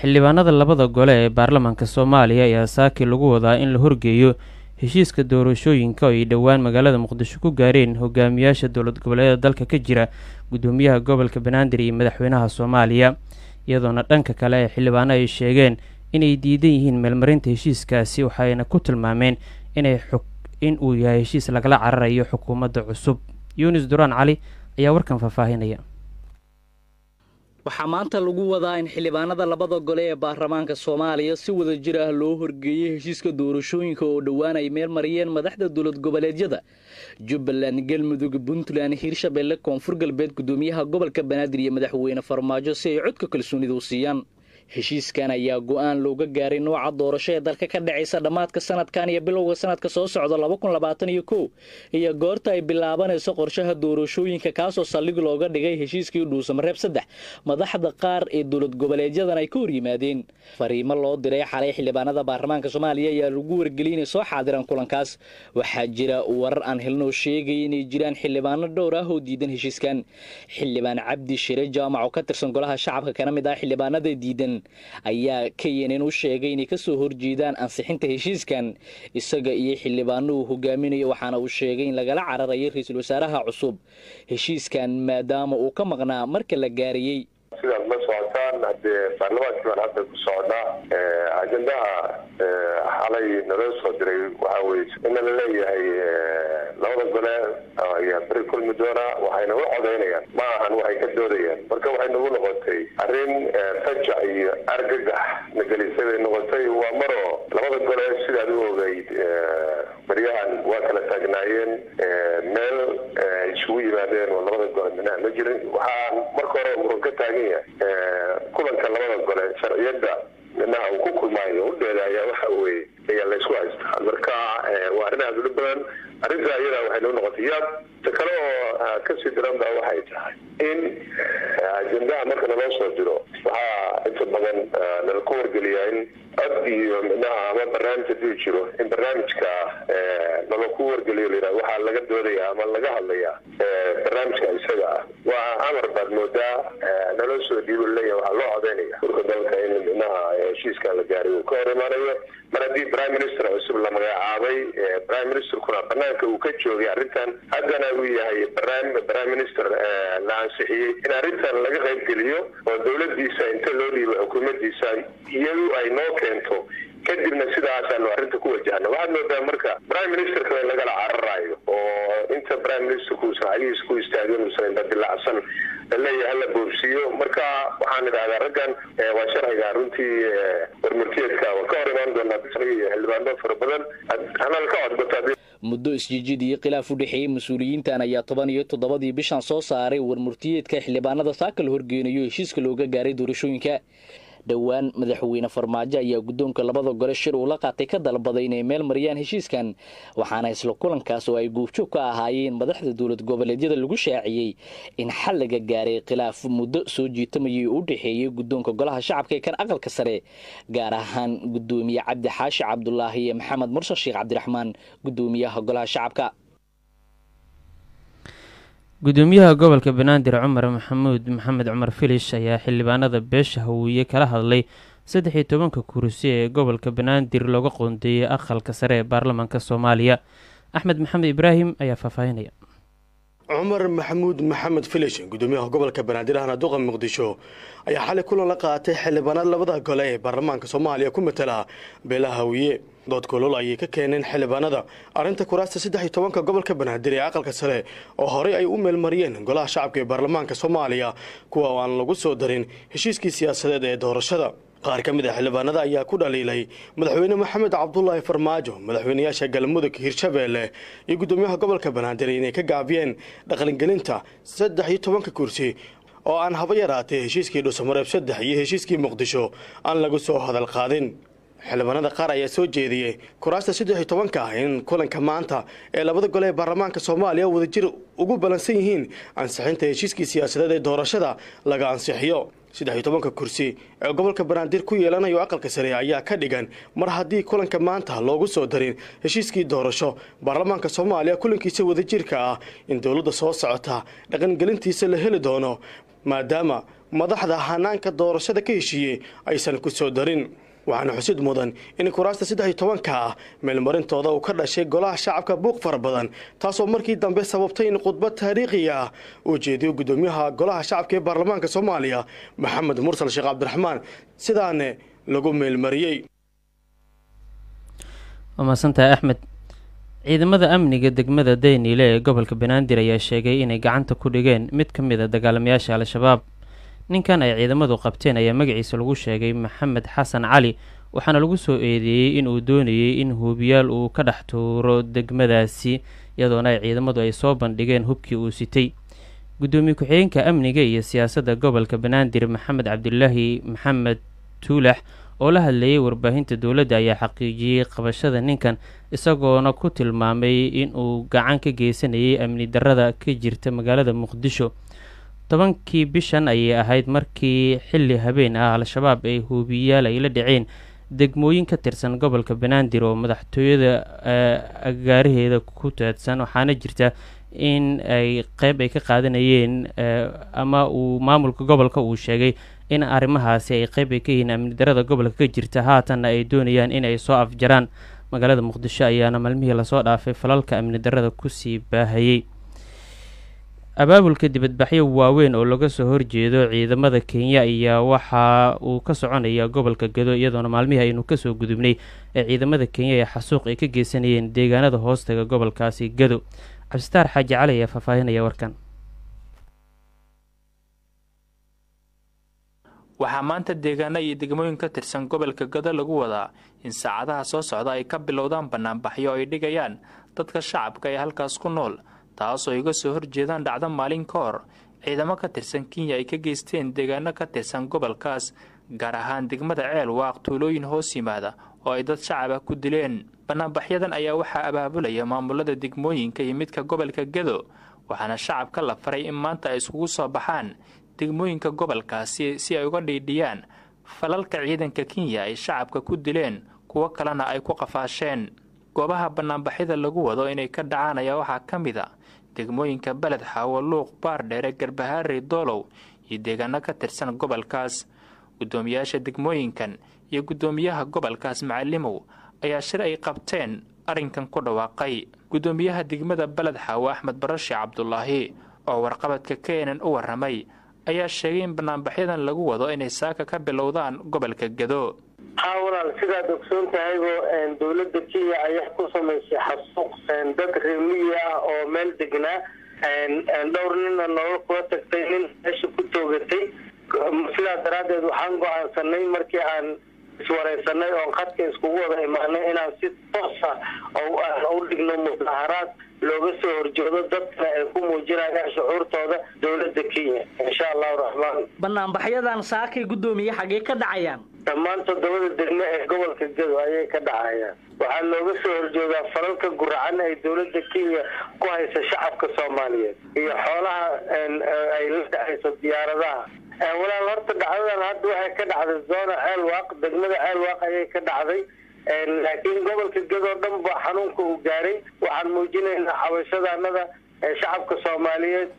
xildhibaanada labada gole ee baarlamaanka soomaaliya ayaa saaki lagu wadaa in la horgeeyo heshiiska doorashooyinka oo ay dhowaan magaalada muqdisho ku gaareen hogaamiyaasha dowlad goboleedyada dalka ka jira gudoomiyaha gobolka banaadir iyo madaxweynaha soomaaliya iyadoona dhanka kale ee xildhibaano ay sheegeen inay diidan yihiin meelmarinta heshiiskaasi waxayna ku tilmaameen inay in uu yahay heshiis lagala cararayo xukuumadda cusub yunis duraan cali ayaa warkan faahfaahinaya waxaa maanta lagu wadaa in xildhibaanada labada gole ee baarlamaanka soomaaliya si wada jir ah loo horgeeyey heshiiska doorashooyinka oo dhowaan ay meel mariyeen madaxda dowlad goboleedyada jubbaland galmudug puntland hiirshabelle koonfur galbeed gudoomiyaha gobolka banaadir iyo madaxweyne farmaajo si ay codka kalsoonida u siiyaan heshiiskan ayaa go-aan looga gaaray nooca doorasho ee dalka ka dhacaysa dhammaadka sanadkan iyo bilowga sanadka soo socda laba kun labaatan iyo kow iyo goorta ay bilaabanayso qorshaha doorashooyinka kaasoo saldhig looga dhigay heshiiskii dhuusamareeb saddex madaxda qaar ee dowlad goboleedyadan ay ka hor yimaadeen fariimo loo diray xalay xildhibaanada baarlamaanka soomaaliya ayaa lagu wargeliyay inay soo xaadiraan kulankaas waxaa jira warar aan helnoo sheegaya inay jiraan xildhibaano dhowr ah oo diidan heshiiskan xildhibaan cabdi shire jaamac oo ka tirsan golaha shacabka kana mid ah xildhibaanada diidan ayaa kenn u sheegay inay kasoo horjeedaan ansixinta heshiiskan isaga iyo xildhibaano uu hogaaminayo waxaana uu sheegay in lagala cararayay ra-iisul wasaaraha cusub heshiiskan maadaama uu ka maqnaa marka la gaarayey sidaad la socotaan haddee baarlamaankii baan hadda ku socdaa ajendaha xalay naloo soo diray waxaa weye ina la leeyahay labada gole ayaa beri kulmi doona waxayna u codaynayaan ma ahan waxay ka doodayaan marka waxay nagu noqotay arrin fajac iyo argagax nagelisay bay noqotay waa maroo labada gole sidaad u ogeyd baryahan waa kala taagnaayeen meel isugu yimaadeen oo labada gole minaha ma jirin waxaa marka hore muran ka taagan yahay kulanka labada gole sharciyadda minaha uu ku kulmaayo udheeda ayaa waxa weye ayaa laysku haystaa marka waa arrin aada ula badan arrinta iyada waxay noo noqotay yaab ta kale oo kasii daran ba waxay tahay in ajendaha marka naloo soo diro waxaa inta badan nala ku wargeliyaa in cod iyo minaha ama barnaamij haduu jiro in barnaamijka nala ku wargeliyo layidhaha waxaa laga doodaya ama laga hadlaya barnaamijka isaga ah waa amar baad moodaa naloo soo dhiibo leeyahay waxaa loo codeynaya urka dalka in minaha heshiiskan la gaaray uu ka hor imaanayo mar haddii prime minister cusub la magacaabay prime ministerkuna banaanka uu ka joogay arrintan haddana uu yahay prime minister la ansixiyey in arrintan laga qayb geliyo oo dowladiisa inta loo dhiibo xukuumadiisa iyadu ay noo keento kadibna sidaasaanu arrinta ku wajahna waxaad moodaa marka prime ministerka in lagala cararayo oo inta prime ministerku uusan cagihiisa ku istaagin uusan indhadilacsan laleeyahay hala boobsiiyo marka waxaan idhahdaa raggan waa sharciga runtii warmurtiyeedka waan ka hor imaan doonaa iyo xildhibaano fara badan hanal ka codbato muddo isjijid iyo khilaaf u dhexeeyey mas-uuliyiintan ayaa toban iyo toddobadii bishan soo saaray warmurtiyeedka xildhibaanada saaka la horgeynayo heshiiska looga gaaray doorashooyinka dhowaan madaxweyne farmaajo ayaa guddoonka labada gole shir uu la qaatay ka dalbaday inay meel mariyaan heshiiskan waxaana isla kulankaas oo ay guubjoog ka ahaayeen madaxda dowlad goboleedyada lagu shaaciyey in xal laga gaaray khilaaf muddo soo jiitamayay u dhexeeyey guddoonka golaha shacabka ee kan aqalka sare gaar ahaan gudoomiye cabdi xaashi cabdulaahi iyo maxamed mursal sheekh cabdiraxmaan gudoomiyaha golaha shacabka gudoomiyaha gobolka banaadir cumar maxamuud maxamed cumar filish ayaa xildhibaanada beesha hawiye kala hadlay saddex iyo tobanka kursi ee gobolka banaadir looga qoondeeyey aqalka sare ee baarlamaanka soomaaliya axmed maxamed ibraahim ayaa faahfaahinaya cumar maxamuud maxamed filish gudoomiyaha gobolka banaadir ahna duqa muqdisho ayaa xalay kulan la qaatay xildhibaanada labada gole ee baarlamaanka soomaaliya ku matala beelaha hawiye dood kulol ayay ka keeneen xildhibaanada arrinta kuraasta saddex iyo tobanka gobolka banaadir ee aqalka sare oo horey ay u meelmariyeen golaha shacabka ee baarlamaanka soomaaliya kuwa oo aan lagu soo darin heshiiskii siyaasadeed ee doorashada qaar ka mid a xildhibaanada ayaa ku dhaliilay madaxweyne maxamed cabdulaahi farmaajo madaxweynayaasha galmudug hirshabeelle iyo gudoomiyaha gobolka banaadir inay ka gaabiyeen dhaqangelinta saddex iyo tobanka kursi oo aan haba yaraatee heshiiskii dhuusamareeb saddex iyo heshiiskii muqdisho aan lagu soo hadal qaadin xildhibaanada qaar ayaa soo jeediyey kuraasta saddex iyo tobanka ah in kulanka maanta ee labada gole ee baarlamaanka soomaaliya wadajir ugu ballansan yihiin ansixinta heshiiskii siyaasadeed ee doorashada laga ansixiyo saddex iyo tobanka kursi ee gobolka banaadir ku yeelanayo aqalka sare ayaa ka dhigan mar haddii kulanka maanta loogu soo darin heshiiskii doorasho baarlamaanka soomaaliya kulankiisa wadajirka ah in dowladda soo socota dhaqangelintiisa la heli doono maadaama madaxda hanaanka doorashada ka heshiiyey aysan ku soo darin waxaana xusid mudan in kuraasta saddex iyo tobanka ah meelmarintooda uu ka dhashay golaha shacabka buuq fara badan taasoo markii dambe sababtay in khudbad taariikhi ah uu jeediyo guddoomiyaha golaha shacabka ee baarlamaanka soomaaliya maxamed mursal sheekh cabdiraxmaan sidaane lagu meelmariyey waa mahadsantahay axmed ciidamada amniga degmada dayniile ee gobolka banaadir ayaa sheegay inay gacanta ku dhigeen mid ka mid a dagaalamayaasha al-shabaab ninkan ay ciidamadu qabteen ayaa magaciisa lagu sheegay maxamed xasan cali waxaana lagu soo eedeeyey inuu doonayey in huubiyaal uu ka dhex tuuro degmadaasi iyadoona ay ciidamadu ay soo bandhigeen hubkii uu sitay guddoomiye ku-xigeenka amniga iyo siyaasadda gobolka banaadir maxamed cabdilaahi maxamed tuulax oo la hadlayay warbaahinta dowladda ayaa xaqiijiyey qabashada ninkan isagoona ku tilmaamay inuu gacan ka geysanayay amni darrada ka jirta magaalada muqdisho tobankii bishan ayay ahayd markii xilli habeen ah al-shabaab ay huubiyaal ay la dhaceen degmooyin ka tirsan gobolka banaadir oo madaxtooyada agaaraheeda ku taadsan waxaana jirta in ay qeyb ay ka qaadanayeen ama uu maamulka gobolka uu sheegay in arrimahaasi ay qeyb ay ka yihiin amni darada gobolka ka jirta haatanna ay doonayaan in ay soo afjaraan magaalada muqdisho ayaana maalmihii lasoo dhaafay falalka amni darada kusii baahayey abaabulka dibadbaxyo waaweyn oo laga soo horjeedo ciidamada kenya ayaa waxa uu ka soconaya gobolka gado iyadoona maalmihii aynu kasoo gudubnay ee ciidamada kenya ee xasuuq ay ka geysanayeen deegaanada hoostaga gobolkaasi gado cabsitaar xaaji cali ayaa faahfaahinaya warkan waxaa maanta deegaano iyo degmooyin ka tirsan gobolka gado lagu wadaa in saacadaha soo socda ay ka bilowdaan banaanbaxyo ay dhigayaan dadka shacabka ee halkaas ku nool taasoo iga soo horjeedaan dhacdo maalin ka hor ciidamo ka tirsan kenya ay ka geysteen deegaano ka tirsan gobolkaas gaar ahaan degmada ceel waaq tuulooyin hoos yimaada oo ay dad shacaba ku dileen banaanbaxyadan ayaa waxaa abaabulaya maamulada degmooyinka iyo midka gobolka gado waxaana shacabka la faray in maanta ay iskugu soo baxaan degmooyinka gobolkaasi si ay uga dhiidhiyaan falalka ciidanka kenya ay shacabka ku dileen kuwo kalena ay ku qafaasheen goobaha banaanbaxyada lagu wado inay ka dhacaan ayaa waxaa ka mid a degmooyinka beled xaawo luuq baardheere garbahaarey doolow iyo deegaano ka tirsan gobolkaas guddoomiyaasha degmooyinkan iyo guddoomiyaha gobolkaas macalimow ayaa shir ay qabteen arrinkan ku dhawaaqay guddoomiyaha degmada beled xaawo axmed barashe cabdulaahi oo warqabadka keenan u warramay ayaa sheegay in banaanbaxyadan lagu wado inay saaka ka bilowdaan gobolka gado haa walaal sidaad ogsoon tahaybo dowladda kenya ayaa ku samaysay xasuuq dad reemiyi ah oo meel degnaa dhowr nina nooga kula tagtay nin meesha ku toogatay sidaa daraaddeed waxaan go-aansanay markii aan iswaraysanay oon khadka iskugu wada imaanay inaan si toosa u dhigno mudaaharaad looga soo horjeedo dadkana ay ku muujinayaan shucuurtooda dowladda kenya insha allahu raxmaan banaanbaxyadan saakay guddoomiye xaggee ka dhacayaan dhammaan toddobada degmo ee gobolka gado ayay ka dhacayaan waxaa looga soo horjeedaa falalka guracan ay dowladda kenya ku haysa shacabka soomaaliyeed iyo xoolaha ay la dhacayso diyaaradaha walaal horta dhacdadan hadda waxay ka dhacday zona ceelwaaq degmada ceelwaaq ayay ka dhacday laakiin gobolka gadoo dhan ba xanuunka uu gaaray waxaan muujinaynaa xabashadaanada shacabka soomaaliyeed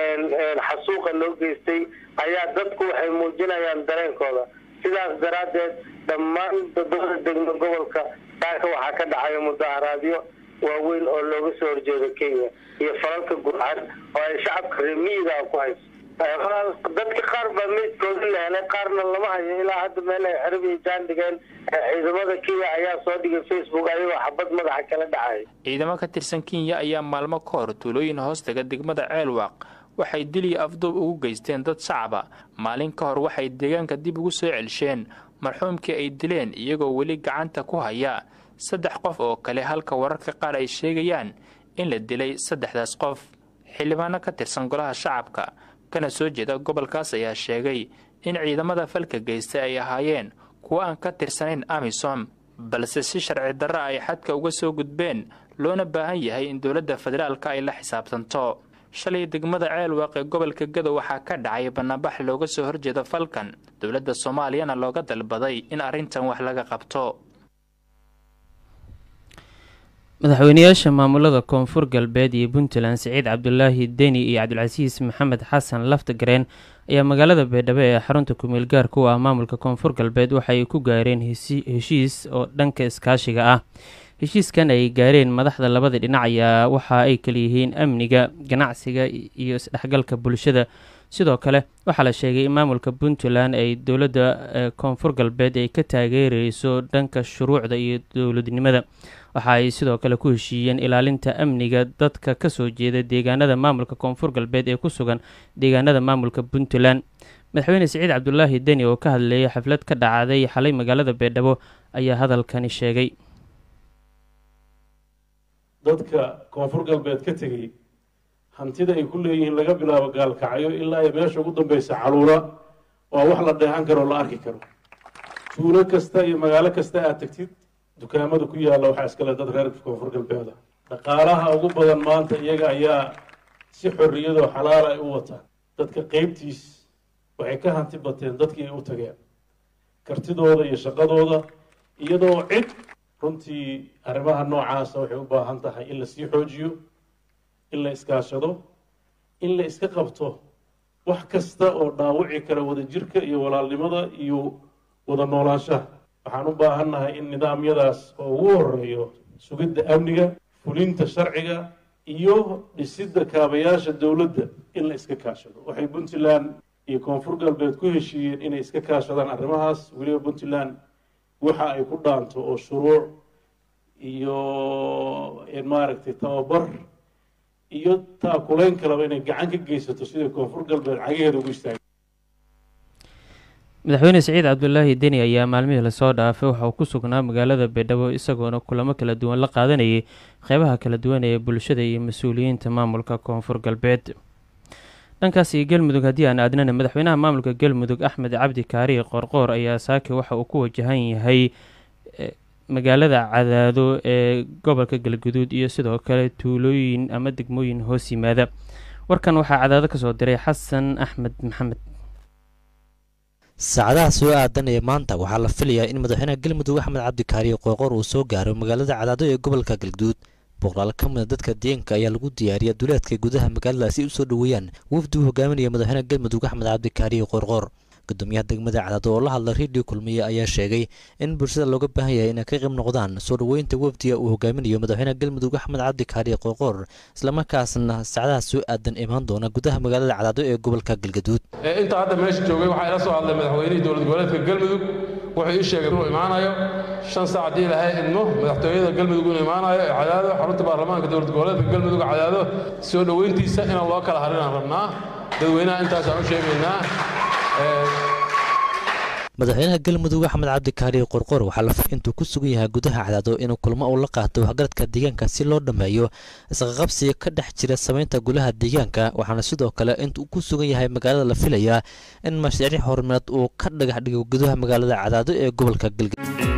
xasuuqa loo geystay ayaa dadku waxay muujinayaan dareenkooda sidaas daraaddeed dhammaan toddobada degmo gobolka saaka waxaa ka dhacaya mudaaharaadyo waaweyn oo looga soo horjeedo kenya iyo falalka gurcan oo ay shacabka reemiyiga ku hayso dadka qaar baa meydkooda la helay qaarna lama hayo ilaa hadda meel ay xerib iyo jaan dhigeen ciidamada kenya ayaa soo dhigay facebook ayagoo xabad madaxa kala dhacay ciidamo ka tirsan kenya ayaa maalmo ka hor tuulooyin hoostaga degmada ceelwaaq waxay dil iyo afduub ugu geysteen dad shacaba maalin ka hor waxay deegaanka dib ugu soo celsheen marxuumkii ay dileen iyagoo weli gacanta ku haya saddex qof oo kale halka wararka qaar ay sheegayaan in la dilay saddexdaas qof xildhibaano ka tirsan golaha shacabka kana soo jeeda gobolkaas ayaa sheegay in ciidamada falka geysta ay ahaayeen kuwo aan ka tirsanayn amisom balse si sharci darra ay xadka uga soo gudbeen loona baahan yahay in dowladda federaalka ay la xisaabtanto shalay degmada ceelwaaq ee gobolka gado waxaa ka dhacay banaanbax looga soo horjeeda falkan dowladda soomaaliyana looga dalbaday in arrintan wax laga qabto madaxweynayaasha maamulada koonfur galbeed iyo puntland siciid cabdulaahi deni iyo cabdilcasiis maxamed xasan laftagareen ayaa magaalada beedhabo ee xarunta kumeel gaarka u ah maamulka koonfur galbeed waxa ay ku gaareen heshiis oo dhanka iskaashiga ah heshiiskan ay gaareen madaxda labada dhinac ayaa waxa ay kalayihiin amniga ganacsiga iyo isdhexgalka bulshada sidoo kale waxaa la sheegay in maamulka puntland ay dowladda koonfur galbeed ay ka taageereyso dhanka shuruucda iyo dowladnimada waxa ay sidoo kale ku heshiiyeen ilaalinta amniga dadka kasoo jeeda deegaanada maamulka koonfur galbeed ee ku sugan deegaanada maamulka puntland madaxweyne siciid cabdulaahi deni oo ka hadleeyay xaflad ka dhacday xalay magaalada beedhabo ayaa hadalkani sheegay dadka koonfur galbeed ka tegey hantida ay ku leeyihiin laga bilaabo gaalkacyo ilaa ay meesha ugu dambeysa caluula waa wax la dheehan karo o la arki karo tuulo kasta iyo magaalo kasta aad tegtid dukaamada ku yaalla waxaa iskale dad reer koonfur galbeeda dhaqaalaha ugu badan maanta iyaga ayaa si xorriyadoo xalaala ay u wataan dadka qeybtiis waxay ka hanti bateen dadkii ay u tageen kartidooda iyo shaqadooda iyadoo cid runtii arrimaha noocaasa waxay u baahan tahay in la sii xoojiyo in la iskaashado in la iska qabto wax kasta oo dhaawici kara wadajirka iyo walaalnimada iyo wada noolaanshaha waxaan u baahannahay in nidaamyadaas oo ugu horeeyo sugidda amniga fulinta sharciga iyo dhisidda kaabayaasha dowladda in la iska kaashado waxay puntland iyo koonfur galbeed ku heshiiyeen inay iska kaashadaan arrimahaas weliba puntland waxa ay ku dhaanto oo shuruuc iyo maaragtay tababar iyo taakulayn kalaba inay gacan ka geysato sidai koonfur galbeed cagaheeda ugu istaagay madaxweyne siciid cabdulaahi deni ayaa maalmihii lasoo dhaafay waxa uu ku sugnaa magaalada beedhabo isagoona kulamo kala duwan la qaadanayay qeybaha kala duwan ee bulshada iyo mas-uuliyiinta maamulka koonfur galbeed dhankaasi galmudug haddii aan aadnana madaxweynaha maamulka galmudug axmed cabdi kaariye qoorqoor ayaa saake waxa uu ku wajahan yahay magaalada cadaado ee gobolka galguduud iyo sidoo kale tuulooyin ama degmooyin hoos yimaada warkan waxaa cadaado kasoo diray xasan axmed maxamed saacadaha soo aadanaya maanta waxaa la filayaa in madaxweynaha galmudug axmed cabdi kaariye qoorqoor uu soo gaaro magaalada cadaado ee gobolka galguduud boqolaal ka mida dadka deegaanka ayaa lagu diyaariya duleedka gudaha magaaladaasi u soo dhoweeyaan wafdi uu hogaaminaya madaxweynaha galmudug axmed cabdi kaariye qoorqoor gudoomiyaha degmada cadaado oo la hadla redio kulmiye ayaa sheegay in bulshada looga baahan yahay inay ka qayb noqdaan soo dhoweynta wafdiga uu hogaaminayo madaxweynaha galmudug axmed cabdi kaariye qoorqoor islamarkaasna saacadaha soo aadan imaan doona gudaha magaalada cadaado ee gobolka galgaduud inta hadda meesha joogay waxaa ila soo hadlay madaxweynihii dowlad goboleedka galmudug wuxuu ii sheegay inuu imaanayo shan saac haddii ilahay idmo madaxtooyada galmudug inuu imaanayo ee cadaado xarunta baarlamaanka dowlad goboleedka galmudug cadaado soo dhoweyntiisa inaan loo kala harinaan rabnaa dadweynaha intaasaan u sheegaynaa madaxweynaha galmudug axmed cabdi kaariye qorqor waxaa la intuu ku sugan yahay gudaha cadaado inuu kulmo uu la qaato waxgaradka deegaanka si loo dhammeeyo isqaqabsiga ka dhex jira samaynta gulaha deegaanka waxaana sidoo kale intuu ku sugan yahay magaalada la filayaa in mashaariic horumareed uu ka dhagax dhigo gudaha magaalada cadaado ee gobolka galgaduud